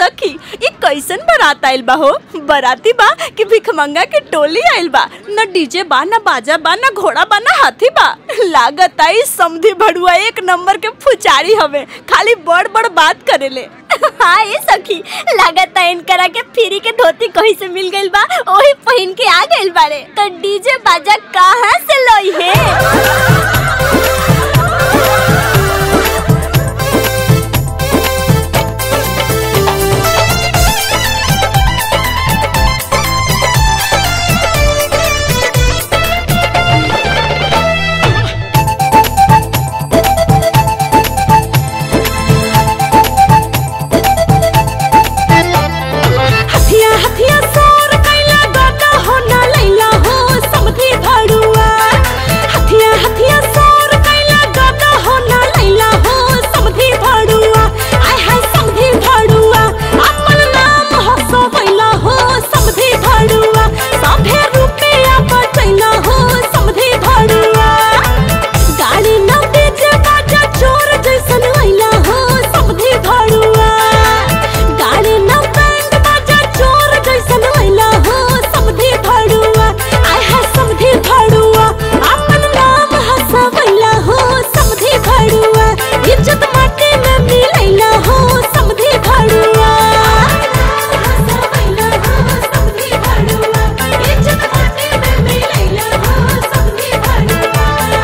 सखी ये कैसन बारात आइल बा हो बाराती बा कि भिखमंगा के टोली आइल बा न डीजे बा न बाजा बा न घोड़ा बा न हाथी बा लागत आई समधी भड़ुआ एक नंबर के फुचारी हवे खाली बड़ बड़ बात करेले हाँ ये सखी लागत है इनकरा के फ्री के धोती कहीं से मिल गइल बा वही पहन के आ गइल बारे तो डीजे बाजा कहाँ से लई है हथिया हथिया सोर कैला गाता हो ना लैला हो समधी भड़ुआ हथिया हथिया सोर कैला गाता हो ना लैला हो समधी भड़ुआ आय हाय समधी भड़ुआ अपन नाम हसो बैला हो समधी भड़ुआ सभे रुपया बचैला हो समधी भड़ुआ गाड़ी न डीजे बाजा चोर जैसन आइला हो समधी भड़ुआ गाड़ी न बैंड बाजा चोर जैसन आइला हो समधी भड़ुआ आय हाय समधी भड़ुआ अपन नाम हसवैला हो समधी भड़ुआ इज्जत माटी में मिलैला हो समधी भड़ुआ हसवैला हो समधी भड़ुआ इज्जत माटी में मिलैला हो समधी भड़ुआ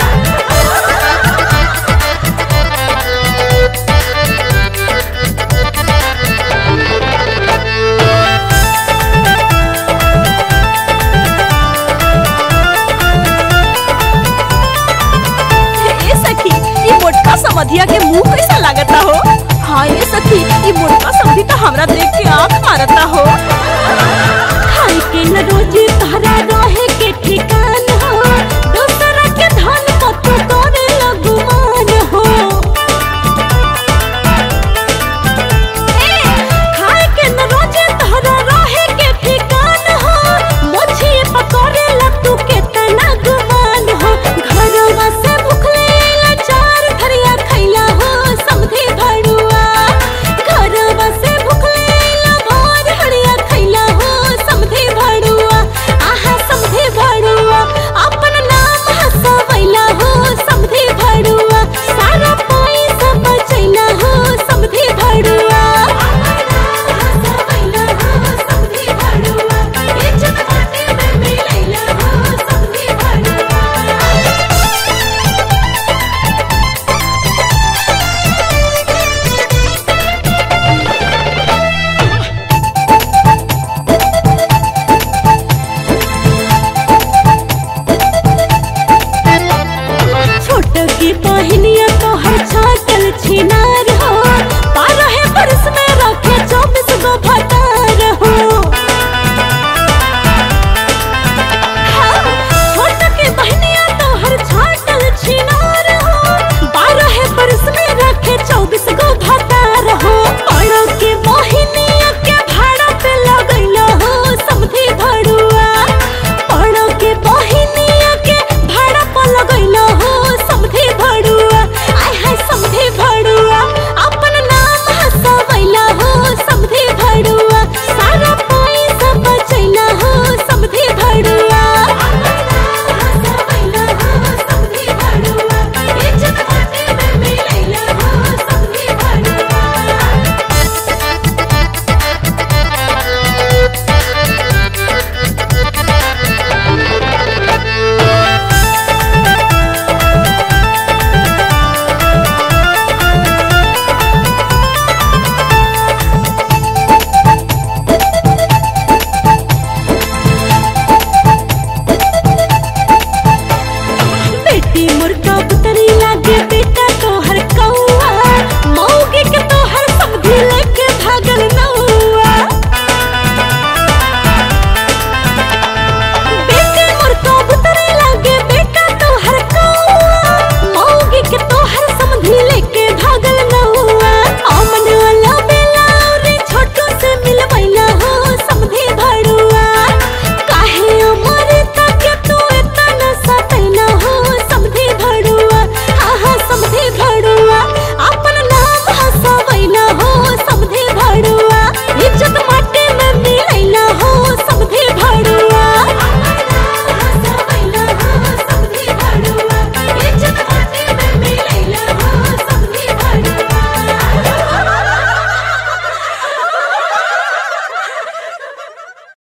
ए सखी ई मोटका समधिया के मुंह कैसा लागता हो हाँ ये सखी ई मोटका समधी तो हमरा देख के आंख मारता हो